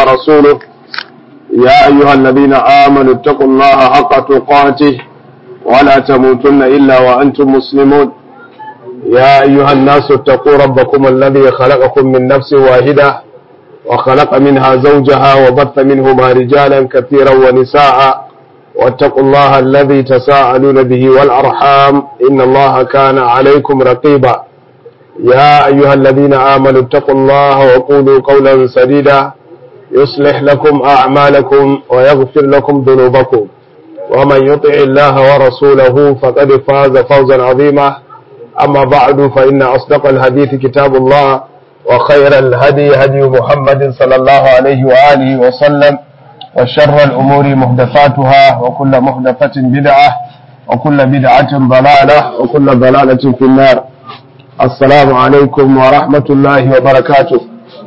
ورسوله يا أيها الذين آمنوا اتقوا الله حق تقاته ولا تموتن إلا وأنتم مسلمون يا أيها الناس اتقوا ربكم الذي خلقكم من نفس واحدة وخلق منها زوجها وبث منهما رجالا كثيرا ونساء واتقوا الله الذي تساءلون به والأرحام إن الله كان عليكم رقيبا يا أيها الذين آمنوا اتقوا الله وقولوا قولا سديدا يصلح لكم أعمالكم ويغفر لكم ذنوبكم ومن يطع الله ورسوله فقد فاز فوزا عظيما أما بعد فإن أصدق الحديث كتاب الله وخير الهدي هدي محمد صلى الله عليه وآله وسلم وشر الأمور محدثاتها وكل محدثة بدعة وكل بدعة ضلالة وكل ضلالة في النار السلام عليكم ورحمة الله وبركاته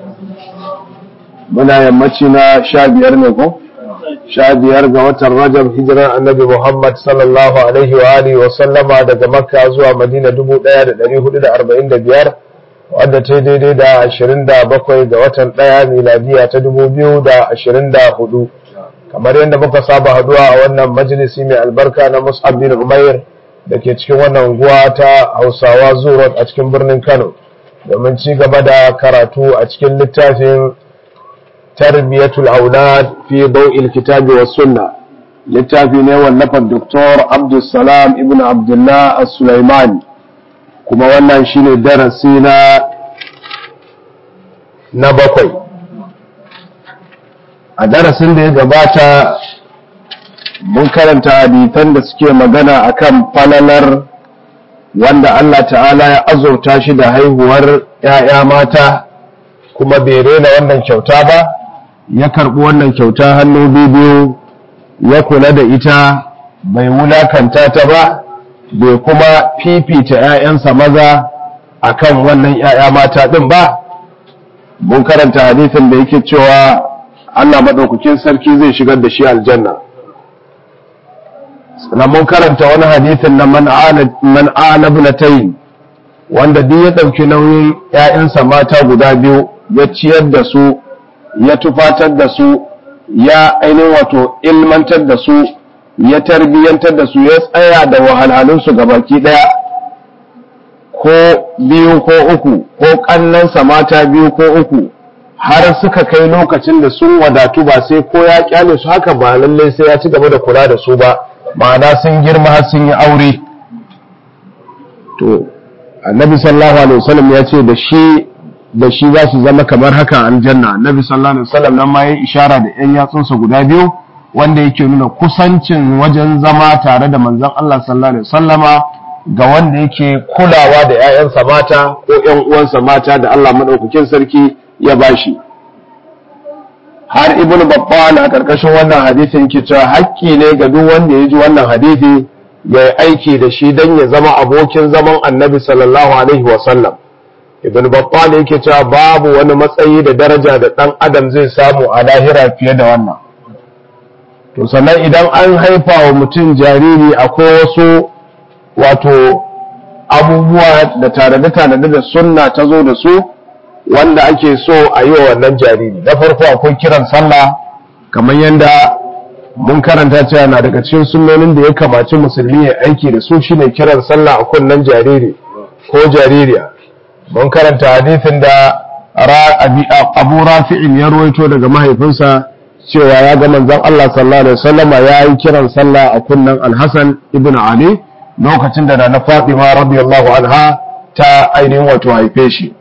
muna yammaci na sha biyar ne ko sha biyar ga watan rajab hijirar annabi muhammad sallallahu alaihi wa alihi wa sallama daga makka zuwa madina dubu ɗaya da ɗari hudu da arba'in da biyar wadda ta daidai da ashirin da bakwai ga watan ɗaya miladiya ta dubu biyu da ashirin da hudu kamar yadda muka saba haduwa a wannan majalisi mai albarka na mus'ab bin umair da ke cikin wannan unguwa ta hausawa zuwa a cikin birnin kano domin ci gaba da karatu a cikin littafin tarbiyatul aulad fi daw'il kitabi was sunna littafi ne wallafar doktor abdulsalam ibn abdullah as-sulaiman kuma wannan shine darasi na na bakwai a darasin da ya gabata mun karanta hadisan da suke magana akan falalar wanda Allah ta'ala ya azurta shi da haihuwar ‘ya'ya mata kuma bai rena wannan kyauta ba ya karɓi wannan kyauta hannu biyu ya kula da ita bai wulakanta ta ba bai kuma fifita ‘ya'yansa maza akan wannan ‘ya'ya mata ɗin ba mun karanta hadisin da yake cewa Allah maɗaukakin sarki zai shigar da shi aljanna sannan mun karanta wani hadisin na man ala ibnatayn wanda duk ya ɗauki nauyin ‘ya'yansa mata guda biyu ya ciyar da su ya tufatar da su ya ainihin wato ilmantar da su ya tarbiyyantar da su ya tsaya da wahalhalunsu ga baki ɗaya ko biyu ko uku ko ƙannansa mata biyu ko uku har suka kai lokacin da sun wadatu ba sai ko ya kyale su haka ba lallai sai ya ci gaba da kula da su ba ma'ana sun girma har sun yi aure to annabi sallallahu alaihi wasallam ya ce da shi da shi za su zama kamar haka aljanna annabi sallallahu alaihi wasallam nan ma yayi ishara da yan yatsunsa guda biyu wanda yake nuna kusancin wajen zama tare da manzon Allah sallallahu alaihi wasallama ga wanda yake kulawa da ƴaƴansa mata ko ƴan uwansa mata da Allah madaukakin sarki ya bashi har ibn babban a karkashin wannan hadisin yake cewa hakki ne ga duk wanda ya ji wannan hadisi ya yi aiki da shi don ya zama abokin zaman annabi sallallahu alaihi wasallam ibn babban yake cewa babu wani matsayi da daraja da ɗan adam zai samu a lahira fiye da wannan to sannan idan an haifa wa mutum jariri akwai wasu wato abubuwa da tanade-tanade da sunna ta zo da su wanda ake so a yi wa wannan jariri na farko akwai kiran sallah kamar yadda mun karanta cewa na daga cikin sunnonin da ya kamaci musulmi ya aiki da su shine kiran sallah a kunnen jariri ko jaririya mun karanta hadisin da abu rafi'in ya ruwaito daga mahaifinsa cewa ya ga manzon Allah sallallahu alaihi wasallama ya yi kiran sallah a kunnen Al-Hasan ibn Ali lokacin da na Fatima radiyallahu anha ta ainihin wato haife shi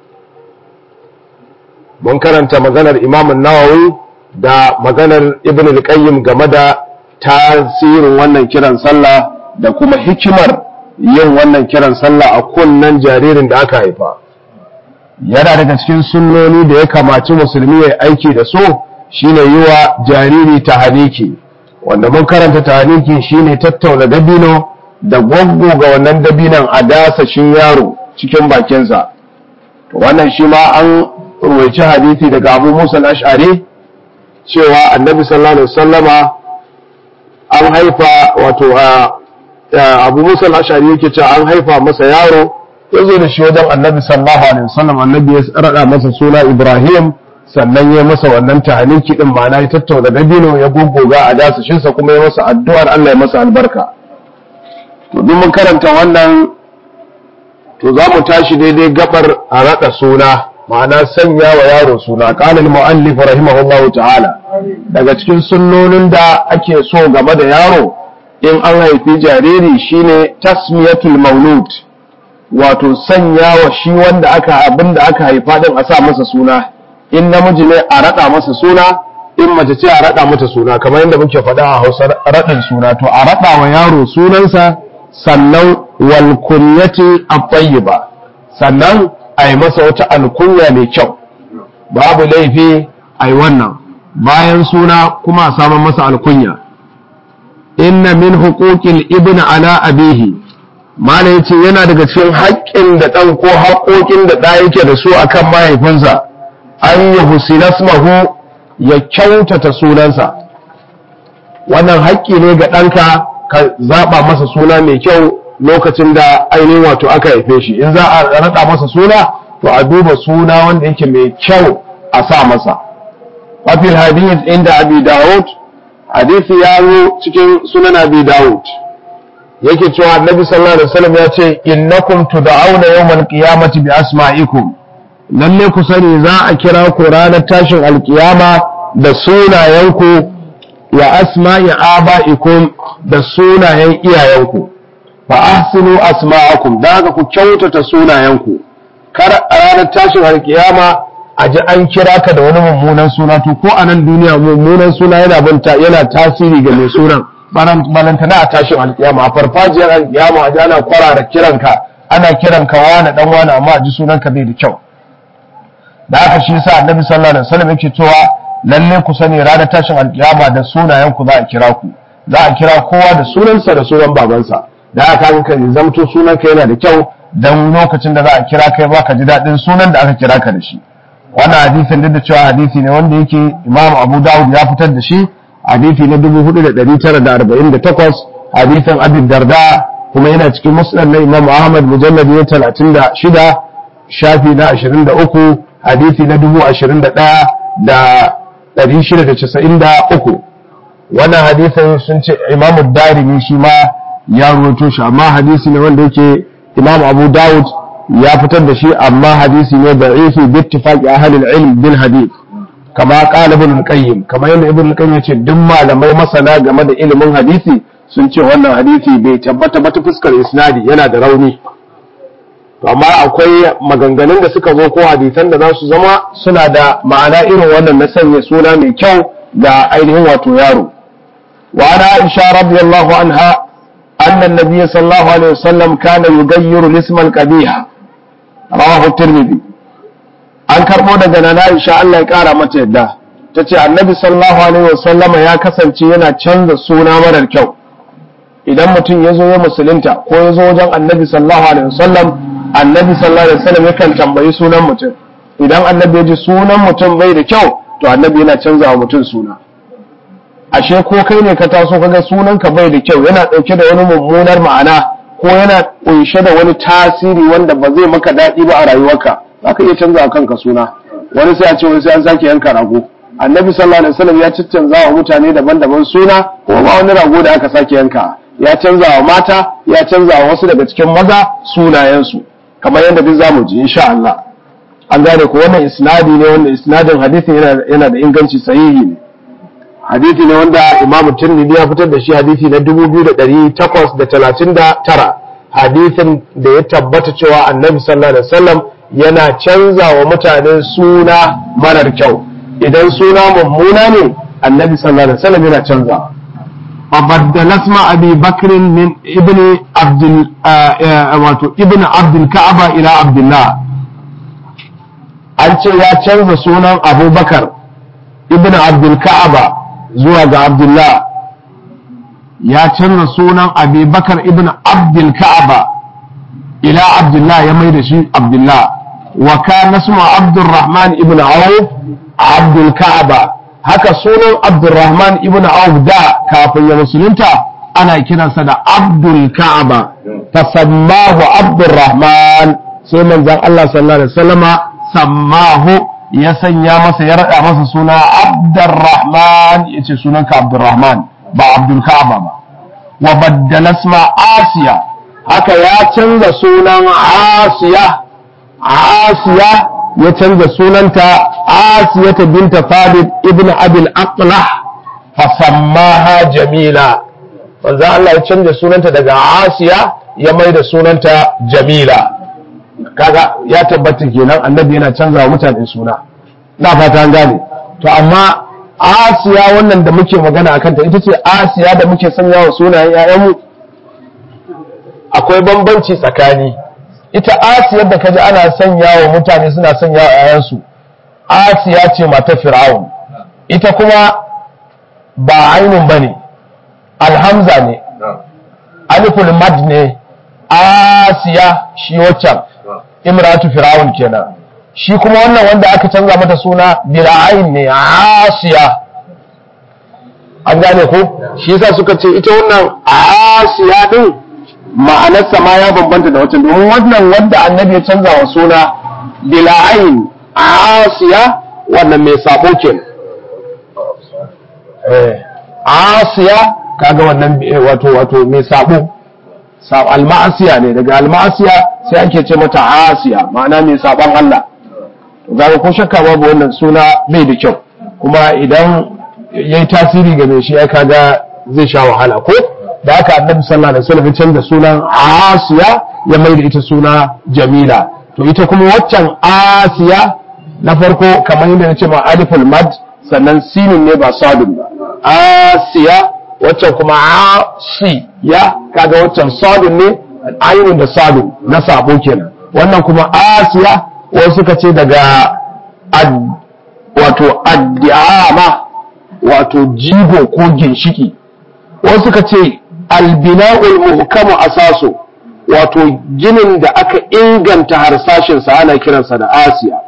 mun karanta maganar Imam Nawawi da maganar Ibn al-Qayyim game da tasirin wannan kiran sallah da kuma hikimar yin wannan kiran sallah a kunnen jaririn da aka haifa yana daga cikin sunnoni da ya kamaci musulmi ya aiki da su shine yi wa jariri tahaniki wanda mun karanta tahaniki shine tattauna dabino da gwaggo ga wannan dabinon a dasashin yaro cikin bakinsa wannan shi ma an ruwaici hadisi daga abu musa al-ash'ari cewa annabi sallallahu alaihi wasallama an haifa wato abu musa al-ash'ari yake cewa an haifa masa yaro ya zo da shi wajen annabi sallallahu alaihi wasallam annabi ya rada masa suna ibrahim sannan ya masa wannan tahaniki din ma'ana ya tattauna dabino ya gogoga a dasashinsa kuma ya masa addu'ar Allah ya masa albarka to duk mun karanta wannan to za mu tashi daidai gabar a raɗa suna ma'ana sanya wa yaro suna qala al-mu'allif rahimahullahu ta'ala daga cikin sunnonin da ake so game da yaro in an haifi jariri shine tasmiyatul maulud wato sanya wa shi wanda aka abin da aka haifa din a sa masa suna in namiji ne a raɗa masa suna in mace ce a raɗa mata suna kamar yadda muke faɗa a hausa raɗin suna to a raɗa wa yaro sunansa sannan wal kunyati at-tayyiba sannan a yi masa wata alkunya mai kyau babu laifi a yi wannan bayan suna kuma a samun masa alkunya inna min huquqil ibn ala abihi mala yace yana daga cikin haƙƙin da ɗan ko haƙoƙin da ɗa yake da su akan mahaifinsa an yi husinasmahu ya kyautata sunansa wannan haƙƙi ne ga ɗanka ka zaɓa masa suna mai kyau lokacin da ainihin wato aka haife shi in za a raɗa masa suna to a duba suna wanda yake mai kyau a sa masa wafil hadith inda abi dawud hadisi ya zo cikin sunan abi dawud yake cewa annabi sallallahu alaihi wasallam ya ce innakum tud'auna yawmal qiyamati bi asma'ikum lalle ku sani za a kira ku ranar tashin alkiyama da sunayenku wa asma'i aba'ikum da sunayen iyayenku fa ahsinu asma'akum da haka ku kyautata sunayenku kar a ranar tashin alkiyama a ji an kira ka da wani mummunan suna to ko a nan duniya mummunan suna yana banta yana tasiri ga mai sunan balantana a tashin alkiyama a farfajiyar alkiyama a ji ana kwarara kiranka ana kiranka wani dan wani amma a ji sunanka bai da kyau da haka shi yasa annabi sallallahu alaihi wasallam yake cewa lalle ku sani ranar tashin alkiyama da sunayen ku za a kira ku za a kira kowa da sunansa da sunan babansa da haka ka zamto sunanka yana da kyau dan lokacin da za a kira kai ba ka ji daɗin sunan da aka kira ka da shi wannan hadisin duk da cewa hadisi ne wanda yake Imam Abu Dawud ya fitar da shi hadisi na 4948 hadisin Abi Darda kuma yana cikin musnad na Imam Ahmad mujallad na 36 shafi na 23 hadisi na 21 da 693 wannan hadisin sun ce Imam Darimi shi ma ya ruwato shi amma hadisi ne wanda yake Imam Abu Dawud ya fitar da shi amma hadisi ne da ifi bi ittifaqi ahli al-ilm bil hadith kama qala ibn al-qayyim kama yadda ibn al-qayyim yace duk malamai masana game da ilimin hadisi sun ce wannan hadisi bai tabbata ba ta fuskar isnadi yana da rauni to amma akwai maganganun da suka zo ko hadisan da za su zama suna da ma'ana irin wannan na sanya suna mai kyau ga ainihin wato yaro wa ana aisha radiyallahu anha أن النبي صلى الله عليه وسلم كان يغير الاسم القبيح رواه الترمذي an karɓo daga nana Aisha Allah ya ƙara mata yadda ta ce annabi sallallahu alaihi wasallam ya kasance yana canza suna marar kyau idan mutum ya zo ya musulunta ko ya zo wajen annabi sallallahu alaihi wasallam annabi sallallahu alaihi wasallam yakan tambayi sunan mutum idan annabi ya ji sunan mutum bai da kyau to annabi yana canza wa mutum suna ashe ko kai ne ka taso kaga sunanka bai da kyau yana ɗauke da wani mummunar ma'ana ko yana ƙunshe da wani tasiri wanda ba zai maka daɗi ba a rayuwarka za ka iya canza wa kanka suna wani sai a ce wani sai an sake yanka rago annabi sallallahu alaihi wasallam ya canza wa mutane daban-daban suna ko ba wani rago da aka sake yanka ya canza wa mata ya canza wa wasu daga cikin maza sunayensu kamar yadda duk zamu ji insha Allah an gane ko wannan isnadi ne wanda isnadin hadisin yana yana da inganci sahihi ne hadisi ne wanda Imam Tirmidhi ya fitar da shi hadisi na 2839 hadisin da ya tabbata cewa Annabi sallallahu alaihi wasallam yana canza wa mutane suna marar kyau idan suna mummuna ne Annabi sallallahu alaihi wasallam yana canza فبدل اسم أبي بكر من ابن عبد ابن عبد الكعبة إلى عبد الله an ce ya canza sunan abubakar ibn abdulka'aba zuwa ga abdullah ya canza sunan abubakar ibn abdulka'aba ila abdullah ya mai da shi abdullah wa kana suma abdurrahman ibn auf abdulka'aba haka sunan abdurrahman ibn auf da kafin ya musulunta ana kiransa da abdulka'aba fasammahu abdurrahman sai manzon Allah sallallahu alaihi wasallama sammahu ya sanya masa ya raɗa masa suna Abdurrahman ya ce sunanka Abdurrahman ba Abdul Ka'aba ba wa baddala isma Asiya haka ya canza sunan Asiya Asiya ya canza sunanta Asiya ta binta Thabit ibn Abil Aqlah fasammaha Jamila manzo Allah ya canza sunanta daga Asiya ya mai da sunanta Jamila kaga ya tabbata kenan annabi yana canza wa mutane suna na fata an gane to amma Asiya wannan da muke magana akan ta ita ce Asiya da muke sanya wa sunayen ƴaƴanmu akwai bambanci tsakani ita Asiya da kaji ana sanya wa mutane suna sanya wa ƴaƴansu Asiya ce mata Fir'aun ita kuma ba ainun bane alhamza ne aliful mad ne Asiya shi waccan imratu Fir'aun kenan shi kuma wannan wanda aka canza mata suna bila'ain ne asiya an gane ko shi yasa suka ce ita wannan asiya din ma'anarsa ma ya bambanta da wancan domin wannan wanda annabi ya canza wa suna bila'ain asiya wannan mai sabo kenan eh asiya kaga wannan wato wato mai sabo al-ma'asiya ne daga al-ma'asiya sai ake ce mata asiya ma'ana mai saban Allah zaka ko shakka babu wannan suna bai da kyau kuma idan yayi tasiri ga mai shi ai kaga zai sha wahala ko da haka annabi sallallahu alaihi wasallam ya canza sunan Asiya ya mai da ita suna Jamila to ita kuma waccan Asiya na farko kamar yadda nace ma aliful mad sannan sinin ne ba sadun ba Asiya waccan kuma Asiya kaga waccan sadun ne ainun da sadun na sabo kenan wannan kuma Asiya wasu suka ce daga wato addiyama wato jigo ko ginshiki wasu suka ce albina'ul muhkamu asaso wato ginin da aka inganta harsashinsa ana kiransa da asiya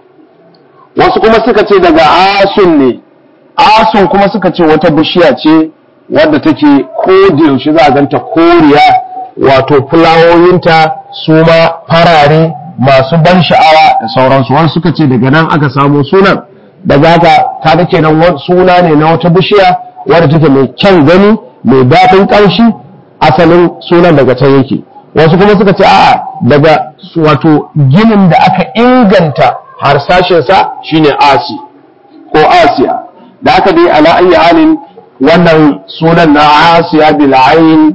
wasu kuma suka ce daga asun ne asun kuma suka ce wata bishiya ce wadda take ko da yaushe za a ganta koriya wato fulawoyinta su ma farare masu ban sha'awa da sauransu wani suka ce daga nan aka samu sunan daga haka kaga kenan suna ne na wata bishiya wadda take mai kyan gani mai daɗin ƙanshi asalin sunan daga can yake wasu kuma suka ce a'a daga wato ginin da aka inganta harsashinsa shine asi ko asiya da aka dai ala ayi halin wannan sunan na asiya bil ayn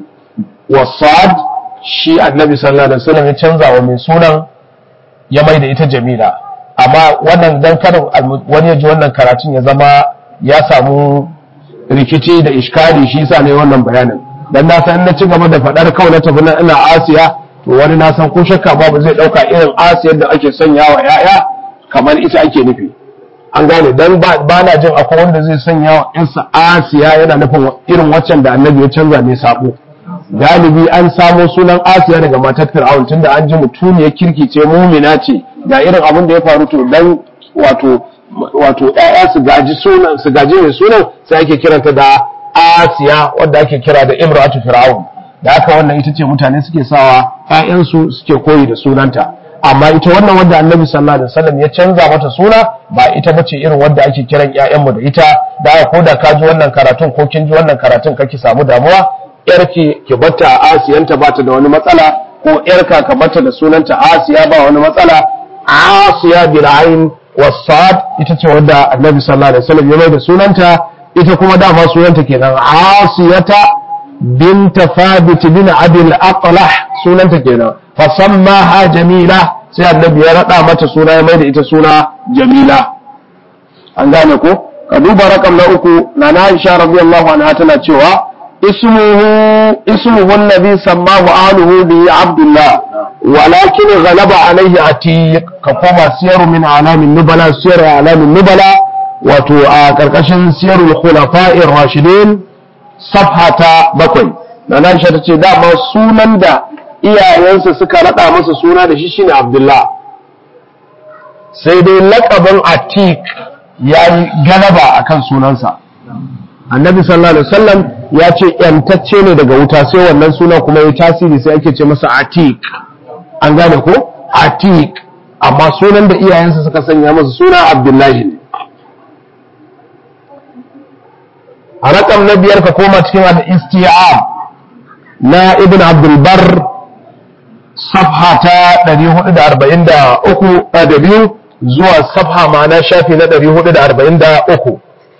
wasad shi annabi sallallahu alaihi wasallam ya canza wa mai sunan ya mai da ita jamila amma wannan dan kada wani ya ji wannan karatun ya zama ya samu rikici da iskali shi yasa ne wannan bayanin dan na san na ci gaba da fadar kawai na tafi na ina asiya to wani na san ko shakka babu zai dauka irin asiyar da ake sanya wa yaya kamar ita ake nufi an gane dan ba na jin akwai wanda zai sanya wa yansa asiya yana nufin irin waccan da annabi ya canza mai sabo galibi an samo sunan asiya daga matar fir'aun tunda an ji mutuniyar kirki ce mumina ce ga irin abin da ya faru to dan wato wato ƴaƴa su gaji sunan su gaji mai sunan sai ake kiranta da asiya wanda ake kira da imratu fir'aun da haka wannan ita ce mutane suke sawa ƴaƴansu suke koyi da sunanta amma ita wannan wanda annabi sallallahu alaihi wasallam ya canza mata suna ba ita bace irin wanda ake kiran ƴaƴanmu da ita da ko da ka ji wannan karatun ko kin ji wannan karatun kake samu damuwa yarki ki batta a asiyanta ba ta da wani matsala ko yarka ka batta da sunanta asiya ba wani matsala asiya bil ain wasad ita ce wadda annabi sallallahu alaihi wasallam ya mai da sunanta ita kuma dama sunanta kenan asiyata binta thabit bin abil aqlah sunanta kenan fasammaha jamila sai annabi ya rada mata suna ya mai da ita suna jamila an gane ko ka duba rakam na uku na na Aisha radiyallahu anha tana cewa اسمه اسمه الذي سماه آله به عبد الله ولكن غلب عليه عتيق كما سير من أعلام النبلاء سير أعلام النبلاء wato a ƙarƙashin siyarul khulafa'ir rashidin safhata bakwai na nan ta ce dama sunan da iyayensa suka raɗa masa suna da shi shine Abdullah sai dai laƙabin Atik ya yi galaba akan sunansa annabi sallallahu alaihi wasallam ya ce yantacce ne daga wuta sai wannan suna kuma ya tasiri sai ake ce masa atik an gane ko atik amma sunan da iyayensa suka sanya masa suna abdullahi ne a rakam na biyar ka koma cikin al-isti'ab na ibn abdulbar safha ta 443 da biyu zuwa safha ma'ana shafi na 443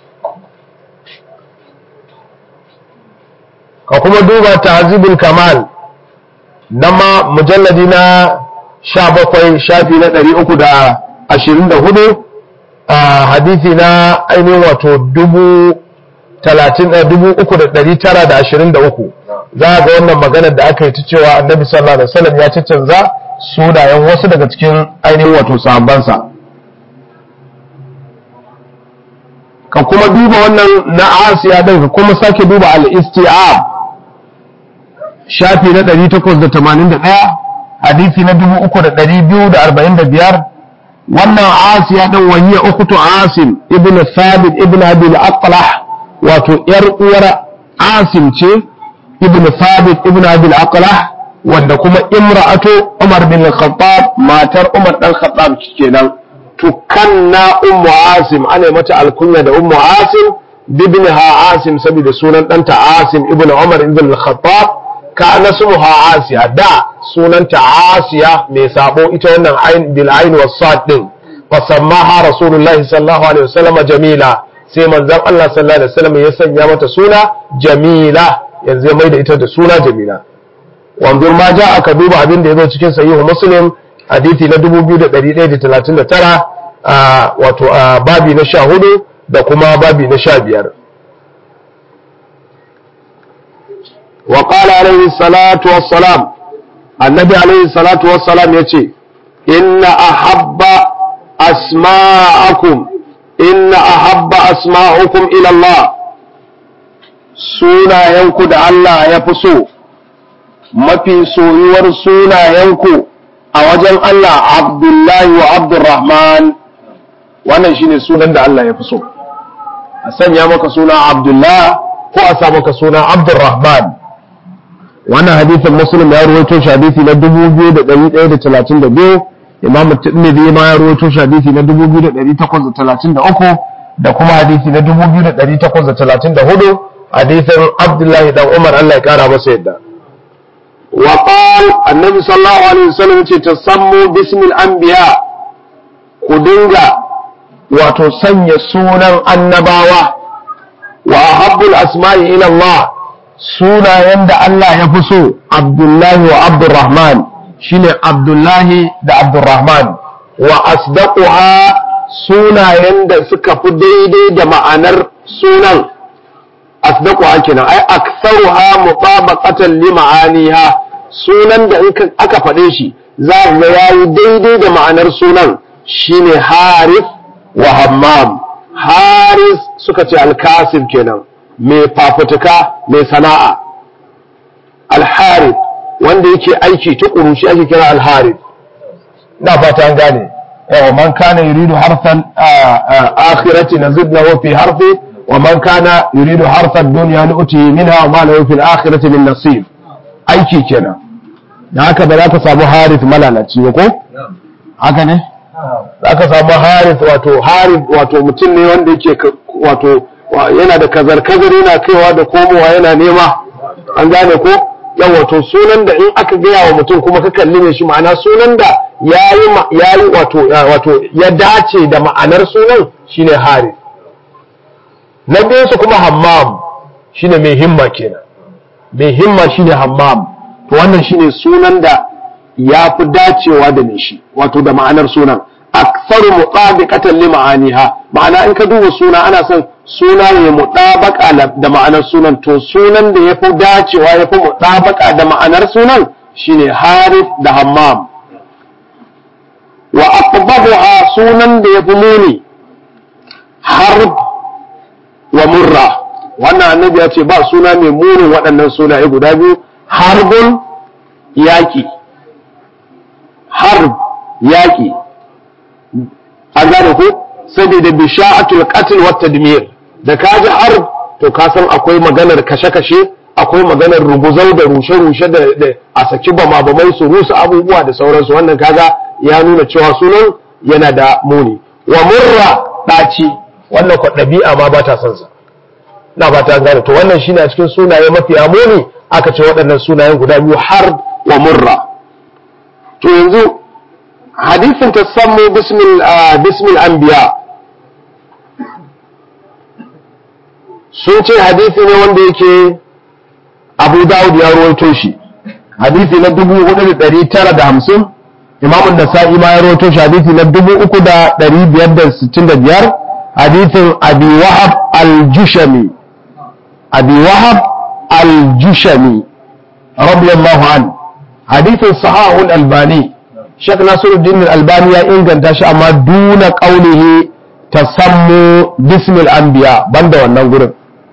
ka kuma duba tahzibul kamal na ma mujalladi na 17 shafi na 324 a hadithi na ainihin wato dubu dubu uku da ɗari tara da ashirin da uku za a ga wannan maganar da aka yi ta cewa annabi sallallahu alaihi wasallam ya canza sunayen wasu daga cikin ainihin wato sahabbansa ka kuma duba wannan na asiya din ka kuma sake duba al-isti'ab shafi na 881 hadisi na 3245 wannan asiya din wahiya ukhtu asim ibnu thabit ibnu abi al-aqlah wato ‘yar uwar Asim ce, Ibn Thabit Ibn Abil Aqlah wanda kuma imra'atu Umar bin Khattab matar Umar dan Khattab kenan. Tukanna Ummu Asim ana mata alkunya da Ummu Asim bibinha Asim saboda sunan ɗanta Asim Ibn Umar Ibn Khattab ka nasmuha Asiya da sunanta Asiya mai sabo ita wannan ain bil ain was sad din fasammaha Rasulullahi sallallahu alaihi wasallam Jamila sai manzon Allah sallallahu alaihi wasallam ya sanya mata suna Jamila yanzu ya mai da ita da suna Jamila wanzur ma ja aka duba abin da yazo cikin sahihu Muslim hadisi na 2139 wato babi na 14 da kuma babi na 15 wa qala alaihi salatu wassalam annabi alaihi salatu wassalam yace inna ahabba asma'akum inna ahabba asma'ukum ila Allah sunayenku da Allah ya fi so mafi soyuwar sunayenku a wajen Allah Abdullahi wa Abdurrahman wannan shine sunan da Allah ya fi so a sanya maka suna Abdullah ko a sa maka suna Abdurrahman wannan hadithin Muslim ya rawaito shi hadisi na 2132 Imam Tirmidhi ma ya rawaito shi hadisi na 2833 da kuma hadisi na 2834 hadisin Abdullahi dan Umar Allah ya kara masa yadda وقال النبي صلى الله عليه وسلم تسموا باسم الأنبياء كدنجا وتسني سونا النباوة وأحب الأسماء إلى الله سونا يند الله يفسو عبد الله وعبد الرحمن شين عبد الله دا عبد الرحمن وأصدقها سونا يند سكف ديدي دا معنر سونا أصدقها كنا أي أكثرها مطابقة لمعانيها sunan da in aka faɗe shi za ga yayi daidai da ma'anar sunan shine haris wa hammam haris suka ce alkasib kenan mai fafutuka mai sana'a alharif wanda yake aiki tukuru shi ake kira alharif na fata an gane yawa man kana yuridu harfan akhirati nazid lahu fi harfi wa man kana yuridu harfan dunya nu'ti minha wa ma lahu fil akhirati min nasib aiki kenan da haka ba za ka samu harith malalaci ba ko haka ne za ka samu harith wato harith wato mutum ne wanda yake wato yana da kazar-kazar yana kaiwa da komowa yana nema an gane ko yan wato sunan da in aka gaya wa mutum kuma ka kalli ne shi ma'ana sunan da ya yi wato wato ya dace da ma'anar sunan shine harith na biyu kuma hammam shine mai himma kenan mai himma shine hammam to wannan shine sunan da ya fi dacewa da mai shi wato da ma'anar sunan aksaru mutabiqatan li ma'aniha ma'ana in ka duba suna ana son suna ne mutabaka da ma'anar sunan to sunan da yafi dacewa yafi mutabaka da ma'anar sunan shine harith da hammam wa aqbabuha sunan da yafi muni harb wa murra wannan annabi ya ce ba suna mai munin waɗannan sunaye guda biyu harbun yaƙi harb yaƙi a gane ku saboda bisha'atul qatl wa tadmir da ka ji harb to ka san akwai maganar kashe-kashe akwai maganar ruguzau da rushe-rushe da a saki bama bamai su rusa abubuwa da sauransu wannan kaga ya nuna cewa sunan yana da muni wa murra ɗaci wannan kwa ɗabi'a ma ba ta son sa na ba ta gane to wannan shine a cikin sunaye mafi muni aka ce waɗannan sunayen guda biyu har wa murra to yanzu hadisin tasammu bismil bismil anbiya sun ce hadisi ne wanda yake abu dawud ya ruwaito shi hadisi na dubu hudu da ɗari tara da hamsin imamun da sa'i ma ya ruwaito shi hadisi na dubu uku da ɗari biyar da sittin da biyar hadisin abi wahab al-jushami abi wahab al-jushami radiyallahu an hadithin sahahul albani shek nasiruddin albani ya inganta shi amma duna qaulihi tasammu bismil anbiya banda wannan gurin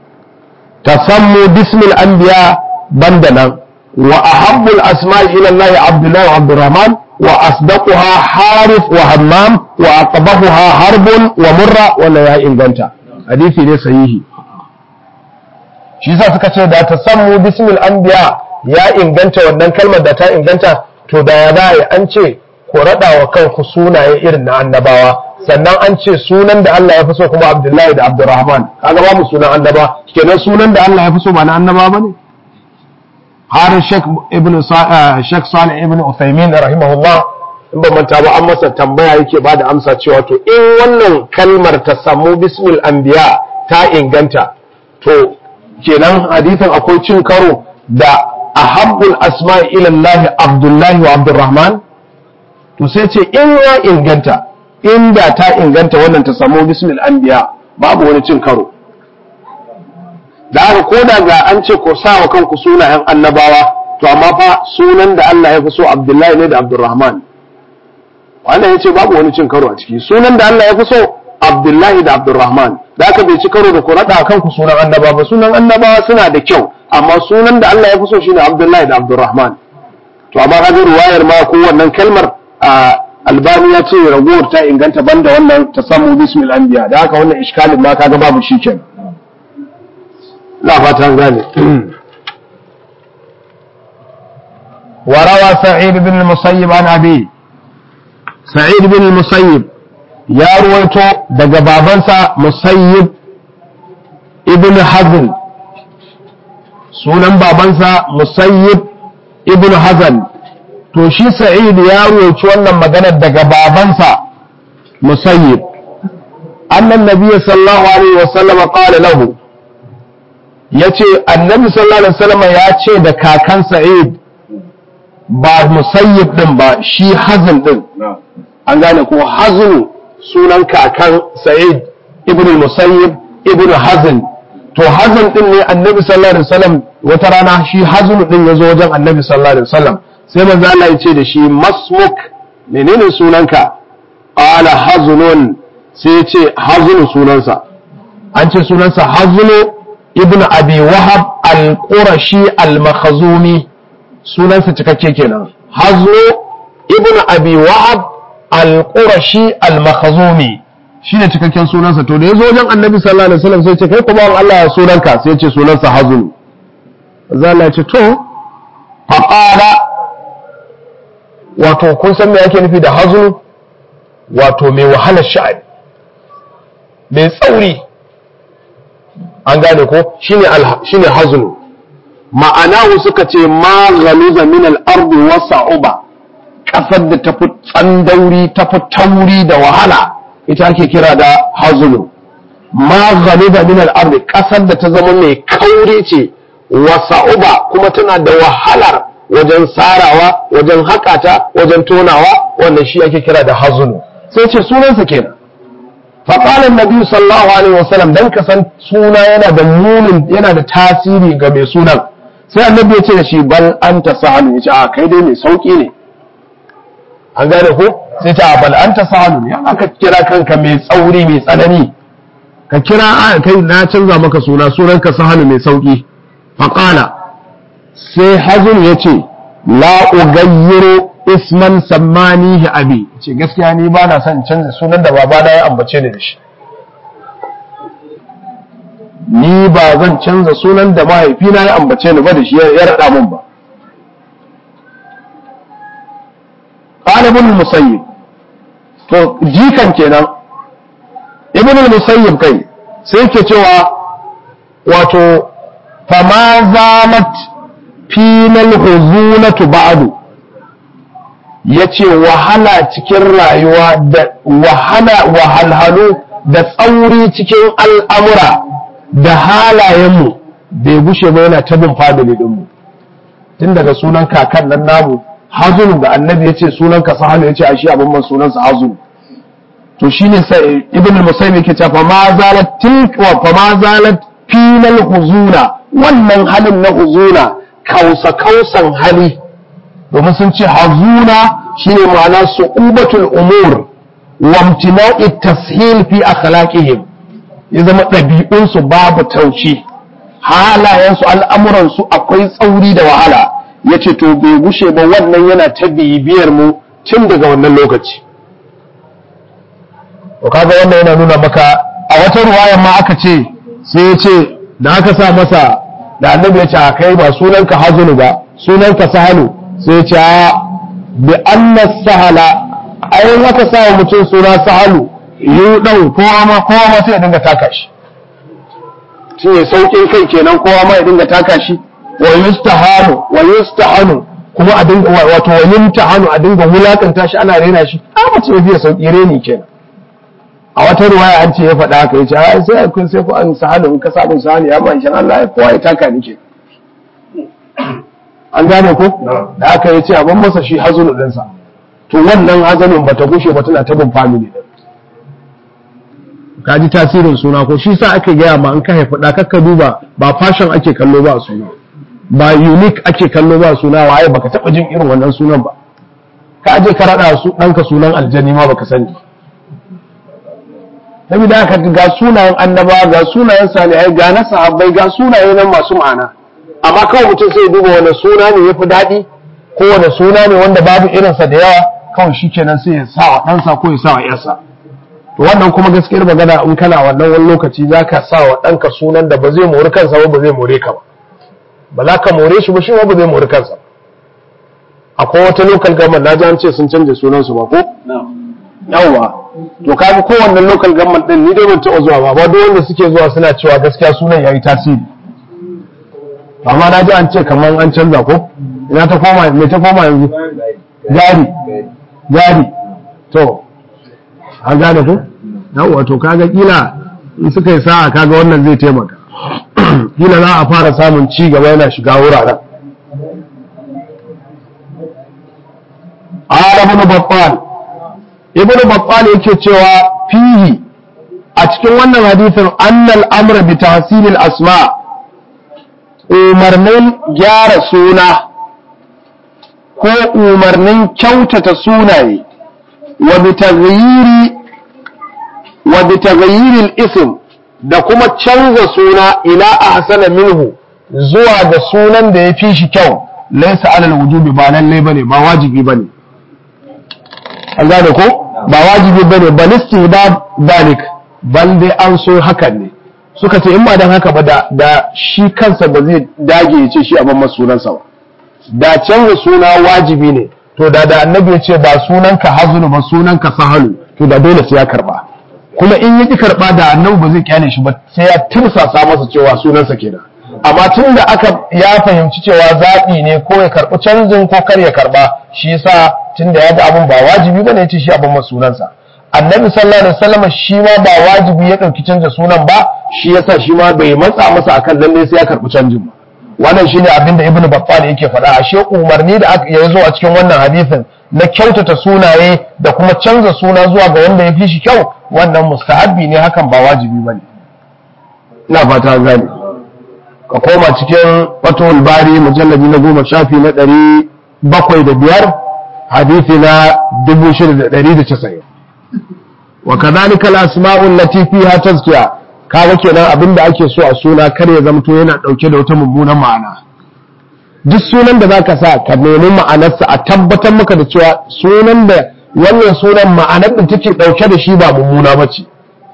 tasammu bismil anbiya banda nan wa ahabbul asma'i ila Allah Abdullah wa Abdurrahman wa asdaquha Harith wa Hammam wa aqbahuha Harbun wa Murra wala ya inganta hadisi ne sahihi shi yasa suka ce da tasammu bismil anbiya ya inganta wannan kalmar da ta inganta to da ya za an ce ku raɗa wa kanku sunaye irin na annabawa sannan an ce sunan da Allah ya fi so kuma Abdullahi da Abdurrahman kaga ba mu sunan annaba kenan sunan da Allah ya fi so ba na annaba bane har Sheikh Ibn Sheikh Salih Ibn Uthaymeen rahimahullah in ba manta ba an masa tambaya yake ba da amsa cewa to in wannan kalmar ta samu bismil anbiya ta inganta to kenan hadisin akwai cin karo da ahabbul asma'i ila Allah Abdullahi wa Abdurrahman to sai ce in ya inganta inda ta inganta wannan ta samu bismil anbiya babu wani cin karo da haka ko da ga an ce ko sa wa kanku sunayen annabawa to amma fa sunan da Allah ya fi so Abdullahi ne da Abdurrahman wannan ya ce babu wani cin karo a ciki sunan da Allah ya fi so Abdullahi da Abdurrahman da haka bai ci karo da ku raɗa kanku sunan annabawa ba sunan annabawa suna da kyau amma sunan da Allah ya fi so shine Abdullahi da Abdurrahman to amma kaga ruwayar ma ko wannan kalmar albani ya ce ragowar ta inganta banda wannan ta samu bismil anbiya da haka wannan iskalin ma kaga babu shi ken la fatan gane وروى سعيد بن المسيب عن أبي سعيد بن المسيب يا رويتو دقى بابنسا مسيب ابن حزن sunan babansa musayyib ibn hazan to shi sa'id ya roci wannan maganar daga babansa musayyib annan nabiyyu sallallahu alaihi wasallam qala lahu yace annabi sallallahu alaihi wasallam ya ce da kakan sa'id ba musayyib din ba shi hazan din an gane ko haznu sunan kakan sa'id ibn musayyib ibn hazan to hazan din ne annabi sallallahu alaihi wasallam wata rana shi hazan din ya zo wajen annabi sallallahu alaihi wasallam sai manzo Allah ya ce da shi masmuk menene sunanka qala hazunun sai ya ce hazunu sunansa an ce sunansa hazunu ibn abi wahab al-qurashi al-makhzumi sunansa cikakke kenan hazunu ibn abi wahab al-qurashi al-makhzumi shine cikakken sunansa to da yazo wajen annabi sallallahu alaihi wasallam sai ce kai kuma Allah ya sunanka sai ya ce sunansa hazunu manzo Allah ya ce to faqala wato kun san me ake nufi da hazunu wato mai wahalar sha'ani mai tsauri an gane ko shine shine hazunu ma'ana suka ce ma ghaliza min al-ardi wa sa'uba kasar da tafi tsandauri tafi tauri da wahala ita ake kira da hazunu ma ghaliza min al-ardi kasar da ta zama mai kauri ce wa sa'uba kuma tana da wahalar wajen sarawa wajen haƙata wajen tonawa wannan shi ake kira da hazunu sai ce sunansa kenan faƙalar nabi sallallahu alaihi wasallam dan ka san suna yana da munin yana da tasiri ga mai sunan sai annabi ya ce da shi bal anta sahalu ya ce a kai dai mai sauki ne an gane ko sai ta bal anta sahalu ya aka kira kanka mai tsauri mai tsanani ka kira a kai na canza maka suna sunanka sahalu mai sauki faƙala sai hazin ya ce la'ugayiro isman sammanihi abi ce gaskiya ni ba na son canza sunan da babana ya ambace ni da shi ni ba zan canza sunan da mahaifina ya ambace ni ba da shi ya raɗa mun ba ƙala ibn musayyib to jikan kenan ibn musayyib kai sai ke cewa wato fama zalat final huzunatu ba'du yace wahala cikin rayuwa da wahala wahalhalu da tsauri cikin al'amura da halayenmu bai gushe ba yana tabin family dinmu tun daga sunan kakan nan namu hazunu da annabi yace sunan ka sahalu yace a shi abin man sunansa hazunu to shine sai ibn musayyib yake cewa fa ma zalat tilka fa ma zalat final huzuna wannan halin na huzuna kausa kausan hali domin sun ce hazuna shine ma'ana su'ubatul umur wa imtina'i tashil fi akhlaqihim ya zama ɗabi'unsu babu tauci halayensu al'amuransu akwai tsauri da wahala ya ce to bai gushe ba wannan yana ta bibiyar mu tun daga wannan lokaci to kaga wannan yana nuna maka a wata ruwayan ma aka ce sai ya ce da aka sa masa da annabi ya ce a kai ba sunanka hazunu ba sunanka sahalu sai ya ce a bi anna sahala ayin aka sa wa mutum suna sahalu yi dan kowa ma kowa ma sai ya dinga taka shi shi ne sauƙin kai kenan kowa ma ya dinga taka shi wa yustahanu wa yustahanu kuma a dinga wato wa yumtahanu a dinga wulakanta shi ana rena shi a mace ya fiye sauƙi reni kenan a wata ruwaya an ce ya faɗa haka ya ce a sai kun sai ku an sahalu in ka samu sahalu ya man shan Allah ya kowa ya taka ni ke an gane ko da aka ya ce abin masa shi hazunu ɗinsa to wannan hazanin ba ta gushe ba tana tabin family ɗin ka ji tasirin suna ko shi sa ake gaya ma in ka haifi ɗa kakka duba ba fashion ake kallo ba a suna ba unique ake kallo ba a suna waye baka taɓa jin irin wannan sunan ba ka aje ka raɗa su ɗanka sunan aljani ma baka sani saboda haka ga sunayen annaba ga sunayen salihai ga na sahabbai ga sunaye nan masu ma'ana amma kawai mutum sai duba wani suna ne ya fi daɗi ko wani suna ne wanda babu irinsa da yawa kawai shi kenan sai ya sa wa ɗansa ko ya sa wa ‘yarsa to wannan kuma gaskiyar magana in kana wannan wani lokaci za ka sa wa ɗanka sunan da ba zai mori kansa ba ba zai more ka ba ba za ka more shi ba shi ba ba zai mori kansa akwai wata local government na ji an ce sun canja sunansu ba ko yawwa to kaga kowanne local government din ni dai ban taɓa zuwa ba ba duk wanda suke zuwa suna cewa gaskiya sunan yayi tasiri amma na ji an ce kamar an canza ko ina ta koma me ta koma yanzu jari jari to an gane ku yawwa to kaga kila in suka yi sa'a kaga wannan zai taimaka kila za a fara samun ci gaba yana shiga wuraren Ala ibn Battal ibn Battal yake cewa fihi a cikin wannan hadisin annal amra bi tahsilil asma' umarnin gyara suna ko umarnin kyautata sunaye wa bitaghayyiril ism da kuma canza suna ila ahsana minhu zuwa ga sunan da ya fi shi kyau laysa alal wujubi ba lalle bane ba wajibi bane an gane ko ba wajibi bane bal istihbab dalik bal dai an so hakan ne suka ce in ba dan haka ba da da shi kansa ba zai dage ya ce shi a mamman sunansa ba da canza suna wajibi ne to da da annabi ya ce ba sunanka hazunu ba sunanka sahalu to da dole sai ya karba kuma in ya ki karba da annabi ba zai kyale shi ba sai ya tirsasa masa cewa sunansa kenan amma tun da aka ya fahimci cewa zaɓi ne ko ya karɓi canjin ko kar ya karɓa shi yasa tun da ya ga abin ba wajibi ba ne ya ce shi abin masu sunansa annabi sallallahu alaihi wasallam shi ma ba wajibi ya ɗauki canza sunan ba shi yasa shi ma bai matsa masa akan lalle sai ya karɓi canjin ba wannan shine abin da ibnu battal yake faɗa ashe umarni da aka ya zo a cikin wannan hadisin na kyautata sunaye da kuma canza suna zuwa ga wanda ya fi shi kyau wannan mustahabbi ne hakan ba wajibi bane ina fata gani ka koma cikin fatul bari mujalladi na goma shafi na ɗari bakwai da biyar hadithi na dubu shida da ɗari da casa'in wa kadhalika al-asma'u allati fiha tazkiya kaga kenan abinda ake so a suna kar ya zamto yana dauke da wata mummunan ma'ana duk sunan da zaka sa ka nemi ma'anarsa a tabbatar maka da cewa sunan da wannan sunan ma'anar da take dauke da shi ba mummuna bace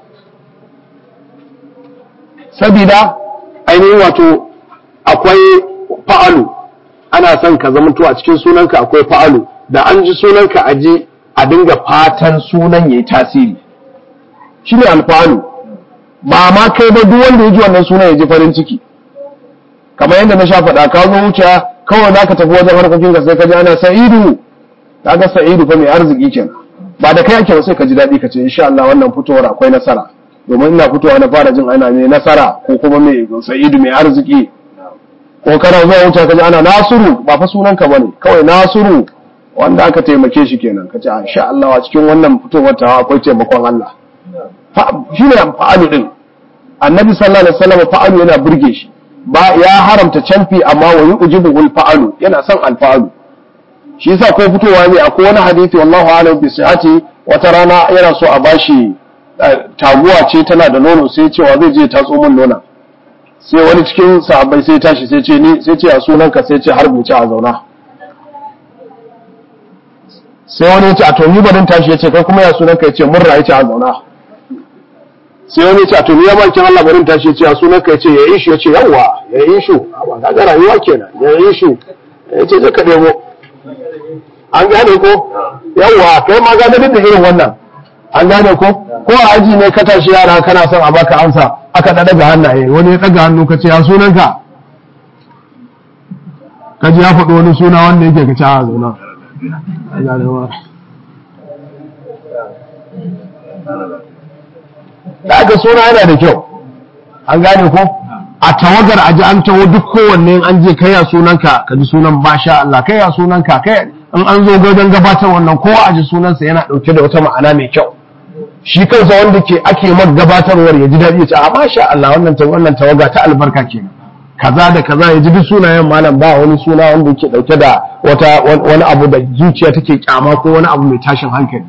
sabida ainihin wato akwai fa'alu ana son ka zamanto a cikin sunanka akwai fa'alu da an ji sunanka a ji a dinga fatan sunan yayi tasiri shine alfanu ba ma kai ba duk wanda ya ji wannan sunan ya ji farin ciki kamar yadda na sha faɗa ka zo wuce kawai za ka tafi wajen harkokin ka sai ka ji ana sa'idu ka ga sa'idu fa mai arziki kenan ba da kai ake ba sai ka ji daɗi ka ce insha Allah wannan fitowar akwai nasara domin ina fitowa na fara jin ana mai nasara ko kuma mai sa'idu mai arziki ko kana zuwa wuce ka ji ana nasiru ba fa sunan ka bane kawai nasiru wanda aka taimake shi kenan ka ce insha Allah a cikin wannan fitowar ta akwai taimakon Allah shi ne fa'alu din annabi sallallahu alaihi wasallam fa'alu yana burge shi ba ya haramta canfi amma wa yu'jibuhul fa'alu yana son alfa'alu shi yasa ko fitowa ne akwai wani hadisi wallahu a'lam bi sihhati wata rana yana so a bashi taguwa ce tana da nono sai cewa zai je tatso min nona sai wani cikin sahabbai sai tashi sai ce ni sai ce a sunanka sai ce har buce a zauna sai wani ya ce a to ni barin tashi ya ce kai kuma ya sunanka ya ce murna ya ce a zauna sai wani ce a tuni ya bakin Allah barin tashi ce a sunan ka ce ya yi shi ya ce yawwa ya yi shi ba ka ga rayuwa kenan ya yi shi ya ce zai ka debo an gane ko yawwa kai ma ga da irin wannan an gane ko ko a aji ne ka tashi yara kana son a baka amsa aka da daga hannaye wani ya daga hannu ka ce ya sunan ka ka ji ya faɗi wani suna wanda yake ka ce a zauna da aka suna yana da kyau an gane ko a tawagar aji an taho duk kowanne an je kai ya sunanka ka ji sunan basha Allah kai ya sunanka kai in an zo gadon gabatar wannan kowa aji sunansa yana dauke da wata ma'ana mai kyau shi kansa wanda ke ake mag gabatarwar ya ji daɗi ya ce a masha Allah wannan wannan tawaga ta albarka kenan kaza da kaza ya ji duk sunayen malam ba wani suna wanda yake dauke da wata wani abu da zuciya take kyama ko wani abu mai tashin hankali